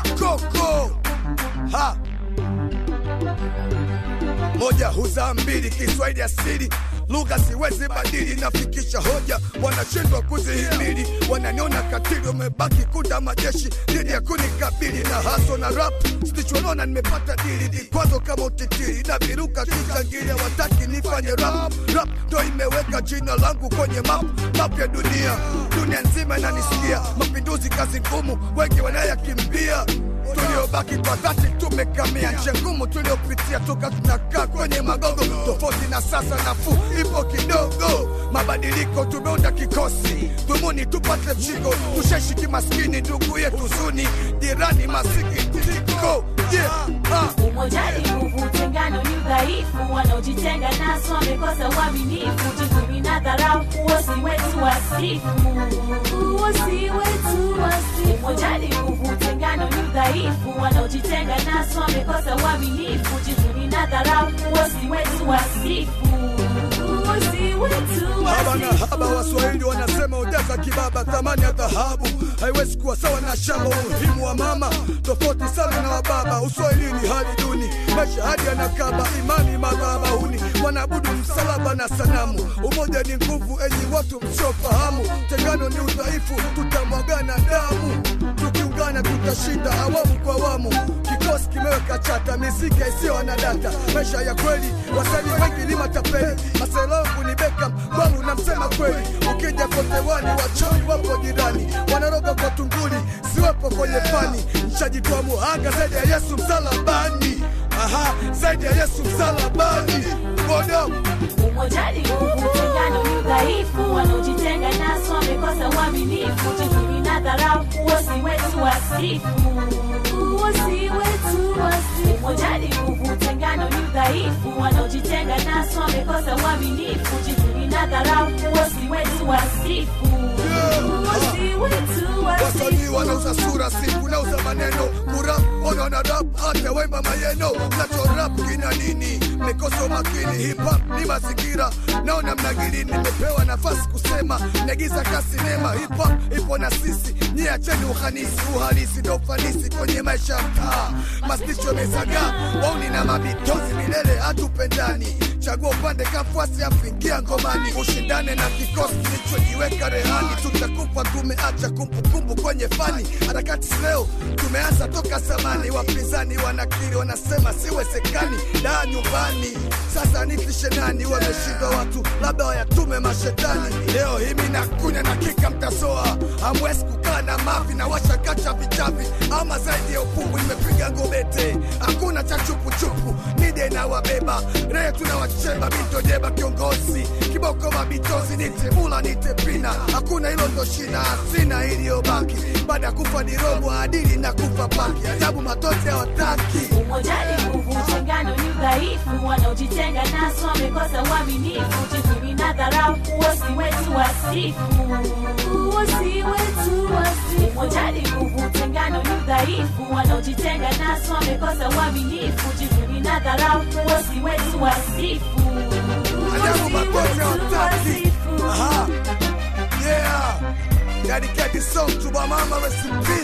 koko ha moja huzaa mbili, Kiswahili asili lugha siwezi badili, nafikisha hoja, wanashindwa kuzihimili, wananiona katili, wamebaki kunda majeshi dhidi ya kunikabili na haso na rap stichwanona, nimepata dili vikwazo kama utitiri na viruka kichangilia, wataki nifanye rap rap, ndo imeweka jina langu kwenye map map ya dunia, dunia nzima inanisikia, mapinduzi kazi ngumu, wengi wanayakimbia tuliobaki kwa dhati tumekamia nje ngumu tuliopitia toka tunakaa kwenye magogo tofauti na sasa nafuu ipo kidogo mabadiliko tumeunda kikosi dhumuni tupate mshiko tusheshi kimaskini ndugu yetu zuni jirani masikitiko yeah. ah. Umoja ni nguvu, utengano ni udhaifu. Wanaojitenga naso wamekosa uaminifu. Jivuni na dharau, uosi wetu wasifu. Uosi wetu wasifu. Umoja ni nguvu, utengano ni udhaifu. Wanaojitenga naso wamekosa uaminifu. Jivuni na dharau, uosi wetu wasifu. Uosi wetu haba na wasifu. haba waswahili wanasema ujeza kibaba thamani ya dhahabu haiwezi kuwa sawa na shamba umuhimu wa mama tofauti sana na wababa uswahilini hali duni maisha hadi yanakaba imani madhabahuni wanaabudu msalaba na sanamu umoja ni nguvu enyi watu msiofahamu tengano ni udhaifu tutamwagana damu tukiungana tutashinda awamu kwa awamu kikosi kimeweka chata miziki isiyo na data maisha ya kweli wasanii wengi ni matapeli maselongu ni beka kwangu namsema kweli ukija kote wani wachawi wapo jirani wanaroga kwa tunguli siwepo kwenye fani nshajitoa muhanga zaidi ya yesu msalabani aha zaidi ya yesu msalabani bodo Umoja ni nguvu, utengano ni udhaifu. Wanaojitenga naso wamekosa uaminifu. Jivuni na dharau, uosi wetu wasifu. Uosi wetu wasifu. Umoja ni nguvu, utengano ni udhaifu. Wanaojitenga naso wamekosa uaminifu. Jivuni na dharau, uosi wetu wasifu. Uosi wetu wasanii wasifu. wanauza sura siku nauza maneno kurap ona na rap hata wemba mayeno nacho rap kina nini mekosa umakini hip hop ni mazingira naona mnagili nimepewa nafasi kusema nagiza kasinema hip hop ipo na sisi nyie acheni uhanisi uhalisi ndo ufanisi kwenye maisha ya mtaa masticho mezaga wauni na mabitozi milele hatupendani chagua upande kafuasi afingia ngomani ushindane na kikosi kilichojiweka rehani tutakufa tumeacha kumbukumbu kwenye fani harakati leo tumeanza toka zamani wapinzani wanakiri wanasema siwezekani daa nyumbani sasa nifishe nani wameshindwa watu labda wayatume mashetani leo himi nakunya na kika mtasoa hamwezi kukaa na mavi na washakacha vichavi ama zaidi ya upungu nimepiga ngobete hakuna cha chupuchupu nide na wabeba rehe tunawachemba mitojeba kiongozi kiboko mabitozi nite mula nite pina hakuna hilo ndo shina sina iliyobaki baada ya kufa ni robo adili na kufa paki ajabu matote hawataki Umoja ni nguvu, utengano ni udhaifu. Wanaojitenga naso wamekosa uaminifu. Jivuni na dharau, uosi wetu wasifu. Uosi wetu wasifu. Umoja ni nguvu, utengano ni udhaifu. Wanaojitenga naso wamekosa uaminifu. Jivuni na dharau, uosi wetu wasifu. ajabu Uosi matote wetu hawataki wasifu. aha yeah dedicate this song to my mama rest in peace